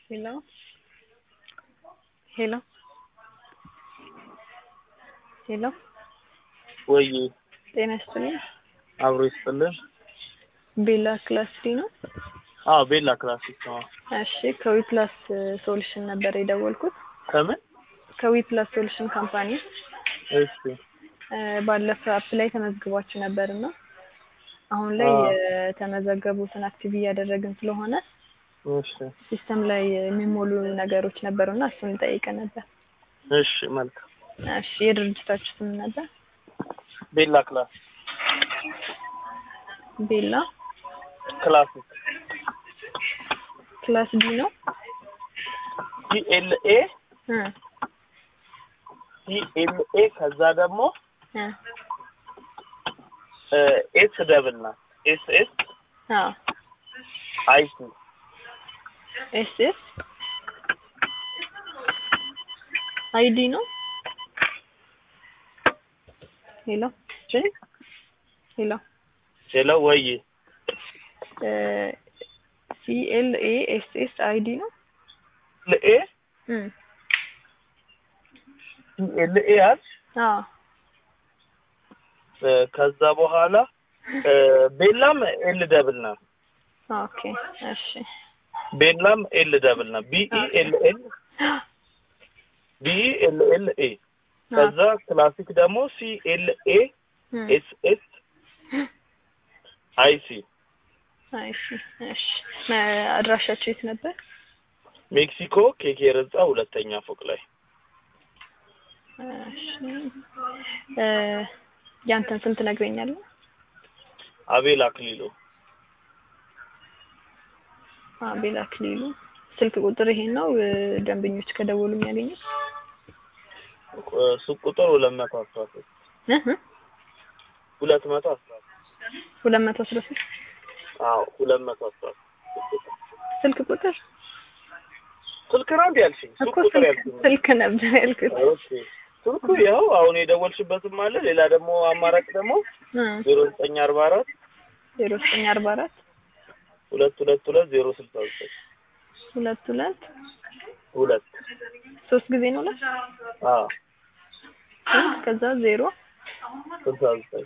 Hello? ሄሎ ሄሎ ወይ ጤና ይስጥልኝ። አብሮ ይስጥልን። ቤላ ክላስ ዲ ነው። አዎ ቤላ ክላሲክ ነው። እሺ ከዊፕላስ ሶሉሽን ነበር የደወልኩት። ከምን? ከዊፕላስ ሶሉሽን ካምፓኒ እሺ እ ባለፈ አፕ ላይ ተመዝግባችሁ ነበር እና አሁን ላይ አዎ። የተመዘገቡትን አክቲቭ እያደረግን ስለሆነ እሺ ሲስተም ላይ የሚሞሉ ነገሮች ነበሩና እሱን ጠይቀን ነበር። እሺ መልካም። እሺ የድርጅታችሁ ስም ነበር? ቤላ ክላስ ቤላ ክላሲክ ክላስ ዲ ነው። ሲኤልኤ እ ሲኤልኤ ከዛ ደግሞ እ ኤስ ደብል ናት ኤስ ኤስ አዎ አይቲ ኤስ ኤስ አይዲ ነው። ሄሎ ሄሎ ሄሎ ወይ ሲኤልኤ ኤስ ኤስ አይዲ ነው። ኤ እም ሲኤልኤ አልሽ አዎ እ ከዛ በኋላ እ ቤላም ኤል ደብል ናት ኦኬ እሺ ቤላም ኤል ደብል ናት ቢኢ ኤል ኤል ቢኢ ኤል ኤል ኤ ከዛ ክላሲክ ደግሞ ሲኤልኤ እም ኤስ ኤስ አይ ሲ አይ እሺ እሺ እ አድራሻችሁ የት ነበር? ሜክሲኮ ኬኬ ህንጻ ሁለተኛ ፎቅ ላይ እሺ እ ያንተን ስም ትነግረኛለህ? አቤል አክሊሉ አቤል አክሊሉ ስልክ ቁጥር ይሄን ነው እ ደንበኞች ከደወሉ የሚያገኙት? እ ሱቅ ቁጥር ሁለት መቶ አስራ ሶስት እህ እ ሁለት መቶ አስራ ሶስት ሁለት መቶ አስራ ሶስት አዎ ሁለት መቶ አስራ ሶስት ስልክ ቁጥር ስልክ ነው እንዴ ያልሽኝ? ሱቅ እኮ ቁጥር ስልክ ያልሽኝ ስልክ ነበር ያልኩት። ኦኬ ስልኩ ያው አሁን የደወልሽበትም አለ። ሌላ ደግሞ አማራጭ ደግሞ እ ዜሮ ዘጠኝ አርባ አራት ዜሮ ዘጠኝ አርባ አራት ሁለት ሁለት ሁለት ዜሮ ስልሳ ዘጠኝ ሁለት ሁለት ሁለት ሶስት ጊዜ ነው ሁለት አዎ እ ከዛ ዜሮ ስልሳ ዘጠኝ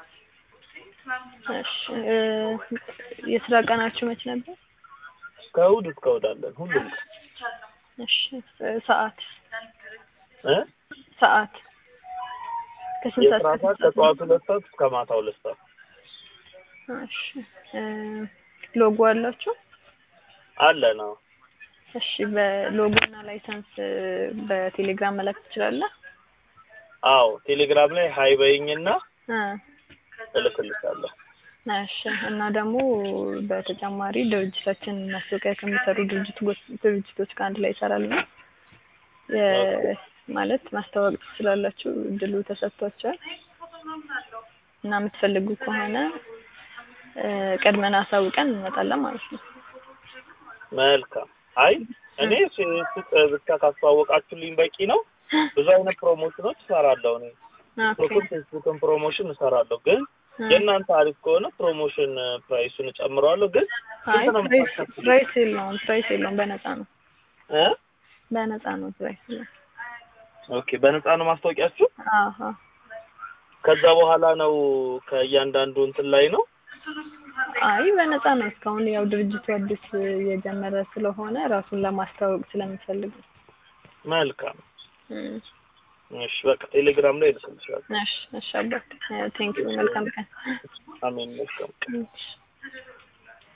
እሺ እ የስራ ቀናችሁ መች ነበር? ከእሑድ እስከ እሑድ አለን ሁሉም ቀን እሺ እ ሰዓት እ ሰዓት ከስንት የስራ ሰዓት ሰዓት እስከ ስንት ከጠዋት ሁለት ሰዓት እስከ ማታ ሁለት ሰዓት እሺ እ ሎጎ አላችሁ? አለ ነው። እሺ በሎጎ እና ላይሰንስ እ በቴሌግራም መላክ ትችላለህ? አዎ ቴሌግራም ላይ ሀይ በይኝና እ እልክልሻለሁ። እሺ እና ደግሞ በተጨማሪ ድርጅታችን ማስታወቂያ ከሚሰሩ ድርጅቶች ድርጅቶች ጋር አንድ ላይ ይሰራል ነው የ- ማለት ማስተዋወቅ ትችላላችሁ። እድሉ ተሰጥቷቸዋል እና የምትፈልጉ ከሆነ እ ቀድመን አሳውቀን እንመጣለን ማለት ነው። መልካም። አይ እኔ ሱ- ሱቅ ብቻ ካስተዋወቃችሁልኝ በቂ ነው። ብዙ አይነት ፕሮሞሽኖች እሰራለሁ እኔ ኦኬ ፌስቡክን ፌስቡክን ፕሮሞሽን እሰራለሁ ግን እ የእናንተ አሪፍ ከሆነ ፕሮሞሽን ፕራይሱን እጨምረዋለሁ ግን አይ ስንት ነው ፕራይስ የምታስከፍሉት? ፕራይስ የለውም ፕራይስ የለውም በነፃ ነው እ በነፃ ነው ፕራይስ የለውም። ኦኬ በነፃ ነው ማስታወቂያችሁ? አሀ ከዛ በኋላ ነው ከእያንዳንዱ እንትን ላይ ነው። አይ በነፃ ነው። እስካሁን ያው ድርጅቱ አዲስ የጀመረ ስለሆነ ራሱን ለማስተዋወቅ ስለሚፈልግ ነው። መልካም እም፣ እሺ በቃ ቴሌግራም ላይ እልክልሻለሁ። እሺ እሺ አባት ቴንኪው መልካም ቀን። አሜን መልካም እሺ